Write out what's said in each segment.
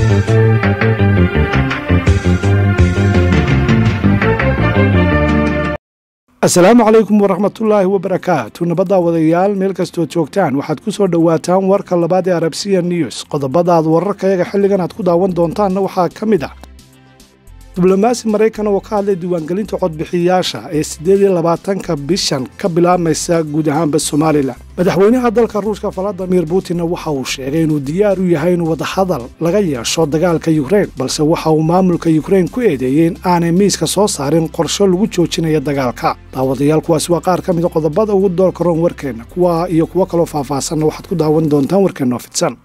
asalaamu calaykum waraxmatullaahi wabarakaatu nabadda wadayaal meel kastoo joogtaan waxaad ku soo dhowaataan warka labaad ee arabsiya news qodobadaad wararkayaga xilligan aad ku daawan doontaanna waxaa ka mid ah diblomaasi maraykan oo ka hadlay diiwaangelinta codbixiyayaasha ee siddeed iyo labaatanka bishan ka bilaabmaysa guud ahaanba somalilan madaxweynaha dalka ruushka valadimir putinna waxa uu sheegay inuu diyaar u yahay in wadahadal laga yeesho dagaalka yukrein balse waxa uu maamulka yukrein ku eedeeyey in aanay miiska soo saarin qorsho lagu joojinayo dagaalka daawadayaal kuwaasi waa qaar ka mida qodobada ugu doorka roon warkeenna kuwa iyo kuwo kaloo faahfaahsanna waxaad ku daawan doontaan warkeenna oo fidsan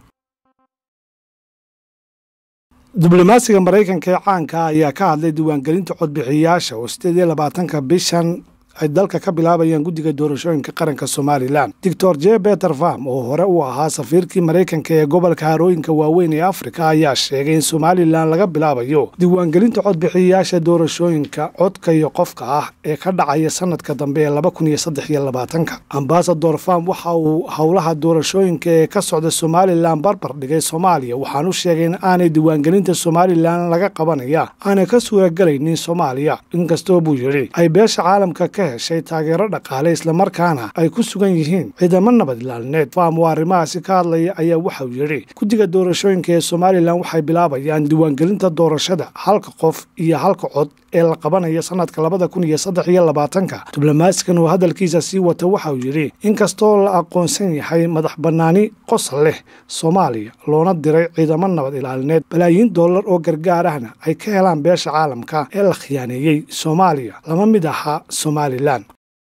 diblomaasiga maraykanka ee caanka ayaa ka hadlay diiwaangelinta codbixiyayaasha oo siddeed iyo labaatanka bishan ay dalka ka bilaabayaan guddiga doorashooyinka qaranka somalilan doctor j beter farm oo hore u ahaa safiirkii maraykanka ee gobolka harooyinka waaweyn ee afrika ayaa sheegay in somalilan laga bilaabayo diiwaangelinta codbixiyayaasha doorashooyinka codka iyo qofka ah ee ka dhacaya sanadka dambe ee laba kun iyo saddex iyo labaatanka ambasador farm waxa uu howlaha doorashooyinka ee ka socda somalilan barbar dhigay soomaaliya waxaan u sheegay in aanay diiwaangelinta somalilan laga qabanaya aanay ka suuragelaynin soomaaliya inkastoo buu yidhi ay beesha caalamka ka heshay taageero dhaqaale islamarkaana ay ku sugan yihiin ciidamo nabad ilaalineed faam oo arrimahaasi ka hadlaya ayaa waxau yidhi guddiga doorashooyinka ee somalilan waxay bilaabayaan diiwaangelinta doorashada halka qof iyo halka cod ee la qabanaya sanadka labada kun iyo saddex iyo labaatanka diblomaasigan oo hadalkiisa sii wata waxau yidhi inkastoo la aqoonsan yahay madax bannaani qosol leh soomaaliya loona diray ciidamo nabad ilaalineed balaayiin dollar oo gargaar ahna ay ka helaan beesha caalamka ee la khiyaaneeyey soomaaliya lama mid ahaa somalilan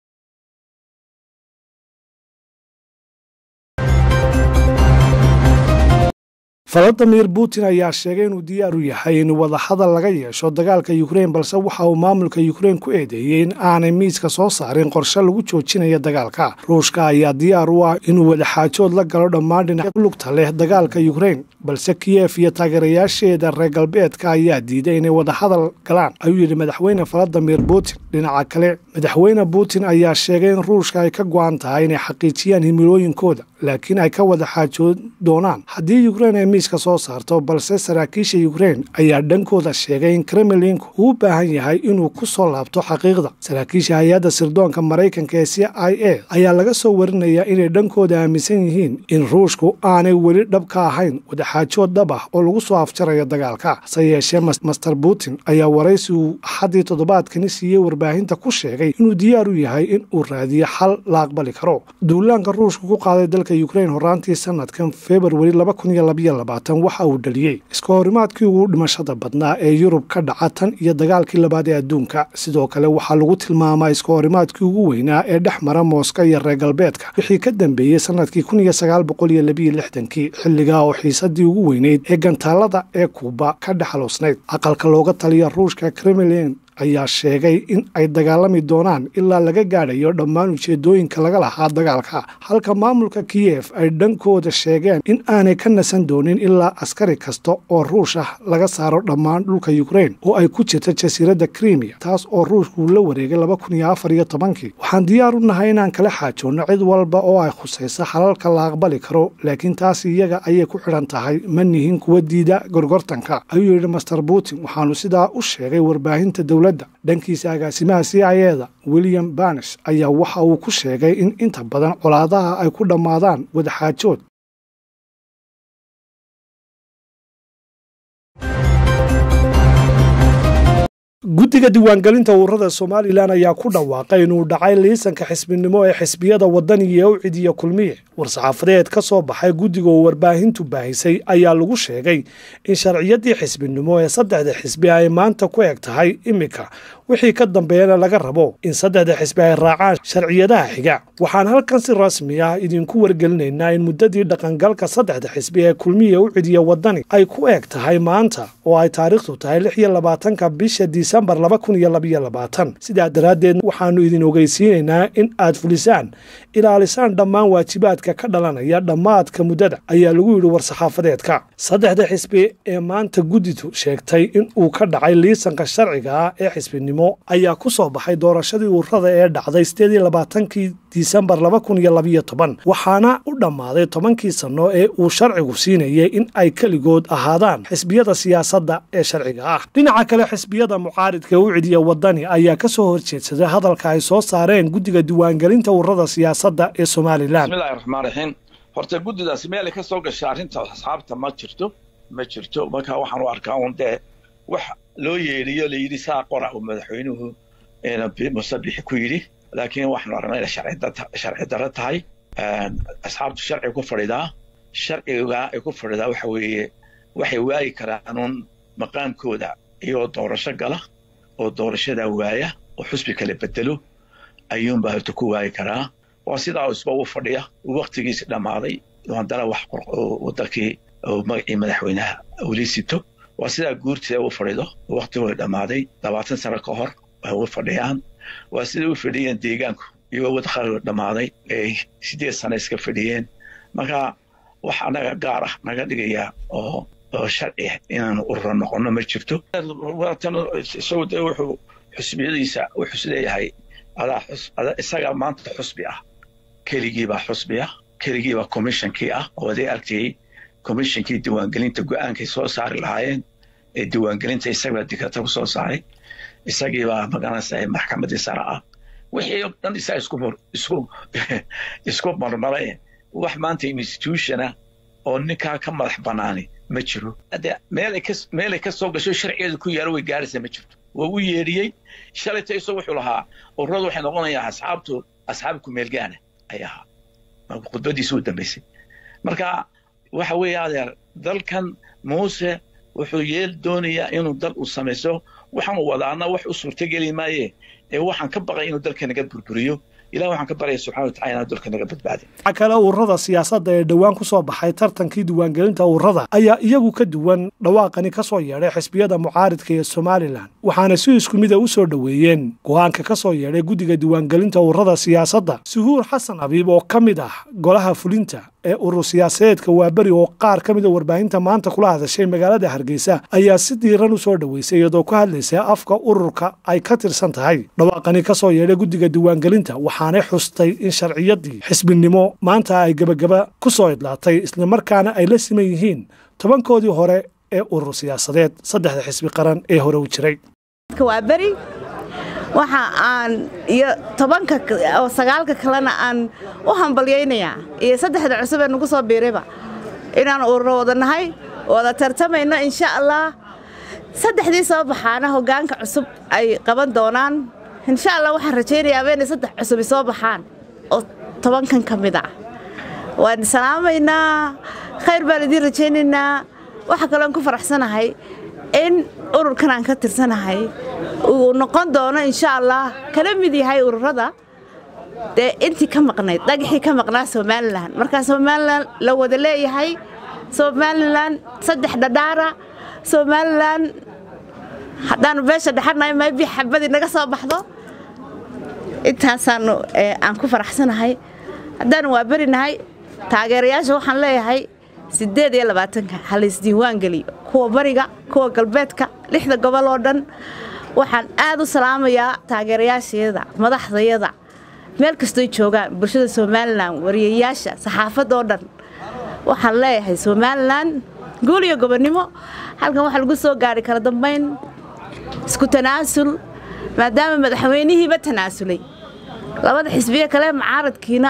valadimir putin ayaa sheegay inuu diyaar u yahay in wadahadal laga yeesho dagaalka yukrein balse waxa uu maamulka yukrein ku eedeeyey in aanay miiska soo saarin qorshe lagu joojinayo dagaalka ruushka ayaa diyaar u ah inuu wadaxaajood la galo dhammaan dhinac lugta leh dagaalka yukrein balse kiyef iyo taageerayaasheeda reer galbeedka ayaa diiday inay wadahadal galaan ayuu yidhi madaxweyne valadimir putin dhinaca kale madaxweyne putin ayaa sheegay in ruushka ay ka go-an tahay inay xaqiijiyaan himilooyinkooda laakiin ay ka wada xaajood doonaan haddii yukrein ay miiska soo saarto balse saraakiisha yukrein ayaa dhankooda sheegay in kremlinku uu u baahan yahay inuu ku soo laabto xaqiiqda saraakiisha hay-adda sirdoonka maraykanka ee c i a ayaa laga soo warinayaa inay dhankooda aaminsan yihiin in ruushku aanay weli dhab ka ahayn wadaxaajood dhab ah oo lagu soo afjarayo dagaalka hase yeeshee master putin ayaa waraysi uu axaddii toddobaadkani siiyey warbaahinta ku sheegay inuu diyaar u yahay in uu raadiyo xal la aqbali karo duulaanka ruushka ku qaaday dalka yukrein horaantii sanadkan februari laba kun iyo labaiyo labaatan waxa uu dhaliyey iska horimaadkii ugu dhimashada badnaa ee yurub ka dhaca tan iyo dagaalkii labaad ee adduunka sidoo kale waxaa lagu tilmaamaa iska horimaadkii ugu weynaa ee dhex mara mooska iyo reer galbeedka wixii ka dambeeyey sanadkii kun iyo sagaal boqol iyo labiiyo lixdankii xilligaa oo xiisadii ugu weyneyd ee gantaalada ee kuuba ka dhexaluusnayd aqalka looga taliya ruushka kremlin ayaa sheegay in ay dagaalami doonaan ilaa laga gaadhayo dhammaan ujeedooyinka laga lahaa dagaalka halka maamulka kiyef ay dhankooda sheegeen in aanay ka nasan doonin ilaa askari kasta oo ruush ah laga saaro dhammaan dhulka yukrein oo ay ku jirta jasiiradda krimiya taas oo ruushkuu la wareegay laba kun iyo afar iyo tobankii waxaan diyaar u nahay inaan kala xaajoonno cid walba oo ay khusaysa xalalka la aqbali karo laakiin taas iyaga ayay ku xidhan tahay ma nihin kuwa diida gorgortanka ayuu yidhi master putin waxaanu sidaa u sheegay warbaahinta dowla dhankiisa agaasimaha c i eda william banes ayaa waxa uu ku sheegay in inta badan colaadaha ay ku dhammaadaan wadaxaajood guddiga diiwaangelinta ururada somalilan ayaa ku dhawaaqay inuu dhacay liisanka xisbinimo ee xisbiyada wadani ee ucid iyo kulmiye war-saxaafadeed ka soo baxay guddiga oo warbaahintu baahisay ayaa lagu sheegay in sharciyadii xisbinimo ee saddexda xisbi ay maanta ku eg tahay iminka wixii ka dambeeyana laga rabo in saddexda xisbi ay raacaan sharciyadaha xiga waxaan halkan si rasmi ah idinku wargelinaynaa in muddadii dhaqangalka saddexda xisbi ee kulmiya ucid iyo wadani ay ku eg tahay maanta oo ay taariikhdu tahay lix iyo labaatanka bisha disembar laba kun iyo labaiyo labaatan sidaa daraaddeed waxaannu idin ogeysiinaynaa in aad fulisaan ilaalisaan dhammaan waajibaadka ka dhalanaya dhammaadka muddada ayaa lagu yidhi war-saxaafadeedka saddexda xisbi ee maanta guddidu sheegtay in uu ka dhacay liisanka sharciga ah ee xisbinimo ayaa ku soo baxay doorashadii ururada ee dhacday sideed iyo labaatankii disembar laba kun iyo labiyo toban waxaana u dhammaaday tobankii sanno ee uu sharcigu siinayay in ay keligood ahaadaan xisbiyada siyaasadda ee sharciga ah dhinaca kale xisbiyada mucaaridka u cidiya wadani ayaa ka soo horjeedsaday hadalka ay soo saareen guddiga diiwaangelinta ururada siyaasadda ee somalilan bismillahi raxmaan raxiim horta guddidaasi meelay ka soo gashay arrinta asxaabta ma jirto ma jirto marka waxaan u arkaa un dee wax loo yeedhiyo layidhi saa qora uu madaxweynuhu musabixi ku yidhi laakiin waxaanu aragnay inay sharci darro tahay asxaabtu sharciga ku fadhidaa sharciga ay ku fadhidaa waxa weeye waxay waayi karaan un maqaamkooda iyagoo doorasho gala oo doorashadaa waaya oo xusbi kala bedelo ayuunbaa horta ku waayi karaa waa sidaa isba u fadhiya waktigiisi dhammaaday haddana wax wadankii magacii madaxweynaha weli sito waa sidaa guurtida u fadhido waktigooda dhammaaday labaatan sano ka hor ay u fadhiyaan waa siday u fadhiyeen deegaanku iyagoo wadaqaagooda dhammaaday ay sideed sano iska fadhiyeen marka wax annaga gaar ah naga dhigaya oo oo sharci inaanu urura noqono ma jirto isagu de wuxuu xusbiyadiisa wuxuu isleeyahay adaa isaga maanta xusbi ah keligiibaa xusbi ah keligiibaa commishonkii ah oo aday argtayey commishonkii diiwaangelinta go-aankay soo saari lahaayeen ee diiwaangelinta isagbaa dikata ku soo saaray isagiibaa magaranaysa maxkamaddii sare ah wixii o dhan isaga isku isku isku marmaray wax maanta institutiona oo ninkaa ka madax banaani ma jiro ade meelay ka meelay ka soo gasho sharcigeedu ku yaalo way gaaraysa ma jirto waa u yeedhiyey shalayta isagoo wuxuu lahaa ururadu waxay noqonayaa asxaabtu asxaab kumeelgaana ay ahaa khudbadiisa u dambaysay marka waxa weeye adeer dalkan muuse wuxuu yeel doonayaa inuu dal uu samayso waxaanu wadaana wax u suurtogeli maaye ee waxaan ka baqay inuu dalka naga burburiyo ilah waxaan ka baryaya subxana watacala inaan dalka naga badbaadin waxa kale ururada siyaasadda ee dhowaan ku soo baxay tartankii diiwaangelinta ururada ayaa iyagu ka duwan dhawaaqani ka soo yeedhay xisbiyada mucaaridka ee somalilan waxaana si isku mida u soo dhoweeyeen go-aanka ka soo yeedhay guddiga diiwaangelinta ururada siyaasadda suhuur xasan abiib oo ka mid ah golaha fulinta ee urur siyaasadeedka waaberi oo qaar ka mida warbaahinta maanta kula hadashay magaalada hargeysa ayaa si diiran u soo dhoweysay iyadoo ku hadlaysa afka ururka ay ka tirsan tahay dhawaaqani ka soo yeedhay guddiga diiwaangelinta waxaanay xustay in sharciyadii xisbinimo maanta ay gebagaba ku soo idlaatay islamarkaana ay la siman yihiin tobankoodii hore ee urur siyaasadeed saddexda xisbi qaran ee hore u jiray waxa aan iyo tobanka oo sagaalka kalena aan u hambalyaynayaa iyo saddexda cusub ee nagu soo biirayba inaan ururo wada nahay wada tartamayno insha allah saddexdii soo baxaana hoggaanka cusub ay qaban doonaan insha allah waxaan rajaynayaaba inay saddex cusubi soo baxaan oo tobankan ka mid ah waan salaamaynaa khayr baan idiin rajaynaynaa waxaa kaloon ku faraxsanahay in ururkan aan ka tirsanahay uu noqon doono insha allah kala mid yahay ururada dee intii ka maqnayd dhagaxii ka maqnaa somalilan markaa somalilan la wada leeyahay somalilan saddex dhadhaara somalilan haddaanu beesha dhexanahay maybi xabadii naga soo baxdo intaasaanu aan ku faraxsanahay haddaanu waa berinahay taageerayaasha waxaan leeyahay siddeed iyo labaatanka halaysdiiwaan geliyo kuwa bariga kuwa galbeedka lixda gobol oo dhan waxaan aad u salaamayaa taageerayaashayada madaxdayada meel kastoy joogaan bulshada somalilan wariyayaasha saxaafadda oo dhan waxaan leeyahay somalilan guul iyo gobonnimo halkan waxaa lagu soo gaari kala dambayn isku tanaasul maadaama madaxweynihiiba tanaasulay labada xisbiye kale mucaaradkiina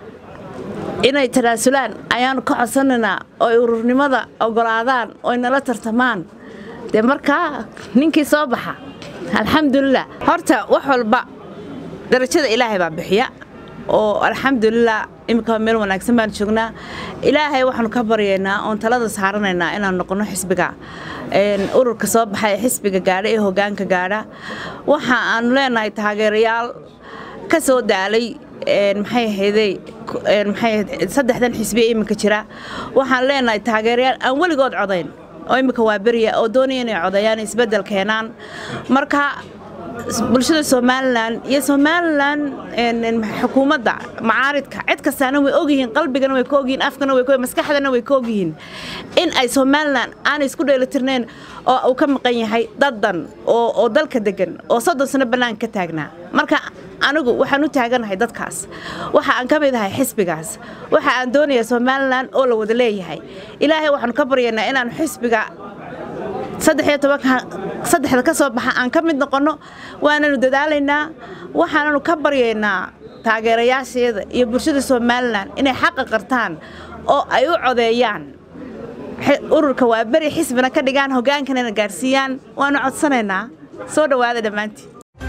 inay tanaasulaan ayaanu ka codsanaynaa oo ay ururnimada ogolaadaan oo ay nala tartamaan dee markaa ninkii soo baxa alxamdulilah horta wax walba darajada ilaahay baa bixiya oo alxamdulilah iminka meel wanaagsan baan joognaa ilaahay waxaanu ka baryaynaa oon talada saaranaynaa inaan noqono xisbiga ururka soo baxa ee xisbiga gaadha ee hogaanka gaadha waxa aanu leenahay taageerayaal ka soo daalay maxay ahayday maxay saddexdan xisbiya iminka jira waxaan leenahay taageerayaal aan weligood codayn oo iminka waa beriya oo doonaya inay codeeyaan isbeddel keenaan marka bulshada somalilan iyo somalilan xukuumadda macaaridka cid kastaana way ogyihiin qalbigana way ka ogyihiin afkana way maskaxdana way ka ogyihiin in ay somalilan aanay isku dheelitirnayn oo uu ka maqan yahay daddan oo dalka degan oo soddon sano bannaanka ka taagnaa marka anigu waxaan u taaganahay dadkaas waxa aan ka mid ahay xisbigaas waxa aan doonaya somalilan oo la wada leeyahay ilaahay waxaanu ka baryaynaa inaanu xisbiga saddexda ka soo baxa aan ka mid noqonno waananu dadaalaynaa waxaananu ka baryaynaa taageerayaasheeda iyo bulshada somalilan inay xaqa qartaan oo ay u codeeyaan ururka waa beri xisbina ka dhigaan hogaankanana gaarsiiyaan waanu codsanaynaa soo dhowaada dhammaantiin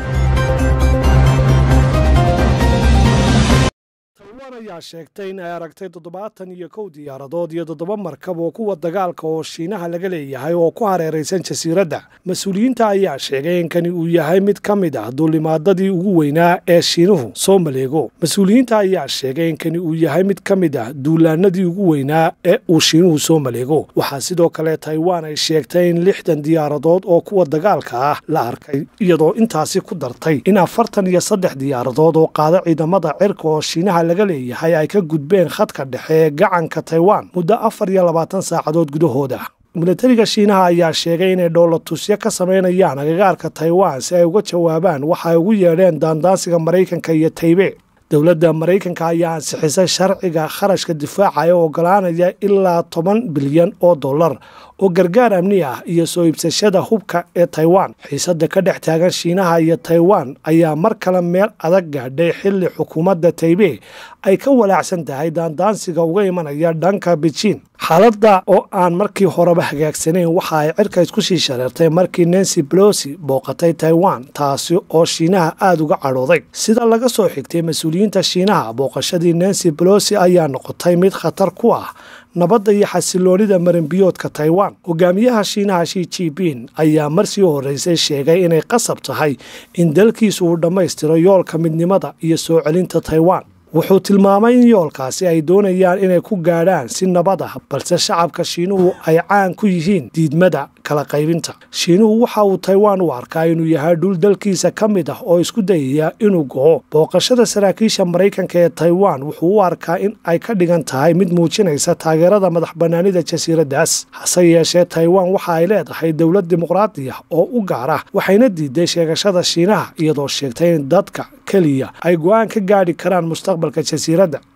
taiwan ayaa sheegtay in ay aragtay toddobaatan iyo kow diyaaradood iyo toddoba markab oo kuwa dagaalka oo shiinaha laga leeyahay oo ku hareeraysan jasiiradda mas-uuliyiinta ayaa sheegay in kani uu yahay mid ka mid ah duulimaadadii ugu weynaa ee shiinuhu soo maleego mas-uuliyiinta ayaa sheegay in kani uu yahay mid ka mid ah duulaanadii ugu weynaa ee uu shiinuhu soo maleego waxaa sidoo kale taiwan ay sheegtay in lixdan diyaaradood oo kuwa dagaalka ah la arkay iyadoo intaasi ku dartay in afartan iyo saddex diyaaradood oo qaada ciidamada cirka oo shiinaha laga leeyahay ay ka gudbeen khadka dhexe ee gacanka taiwan muddo afar iyo labaatan saacadood gudahooda milatariga shiinaha ayaa sheegay inay dhowlatusyo ka samaynayaan agagaarka taiwan si ay uga jawaabaan waxa ay ugu yeedheen daandaansiga maraykanka iyo taybe dowladda maraykanka ayaa ansixisay sharciga kharashka difaaca ee ogolaanaya ilaa toban bilyan oo dollar oo gargaar amni ah iyo soo iibsashada hubka ee taiwan xiisadda ka dhex taagan shiinaha iyo taiwan ayaa mar kale meel adag gaadhay xilli xukuumadda taibe ay ka walaacsan tahay daandaansiga uga imanaya dhanka beijin xaaladda oo aan markii horeba hagaagsanayn waxa ay cirka isku sii shareertay markii nancy belosi booqatay taiwan taasi oo shiinaha aada uga cadhooday sida laga soo xigtay mas-uuliyiinta shiinaha booqashadii nancy belosi ayaa noqotay mid khatar ku ah nabadda iyo xasiloonida marinbiyoodka taiwan hogaamiyaha shiinaha shi jibin ayaa marsii horreysay sheegay inay qasab tahay in dalkiisu uu dhammaystiro yoolka midnimada iyo soo celinta taiwan wuxuu tilmaamay in yoolkaasi ay doonayaan inay ku gaadhaan si nabad ah balse shacabka shiinuhu ay caan ku yihiin diidmada kala qaybinta shiinuhu waxa uu taiwan u arkaa inuu yahay dhul dalkiisa ka mid ah oo isku dayaya inuu go'o booqashada saraakiisha maraykanka ee taiwan wuxuu u arkaa in ay ka dhigan tahay mid muujinaysa taageerada madax bannaanida jasiiraddaas hase yeeshee taiwan waxa ay leedahay dowlad dimuqraadi ah oo u gaar ah waxayna diiday sheegashada shiinaha iyadoo sheegtay in dadka keliya ay go'aan ka gaadhi karaan mustaqbalka jasiiradda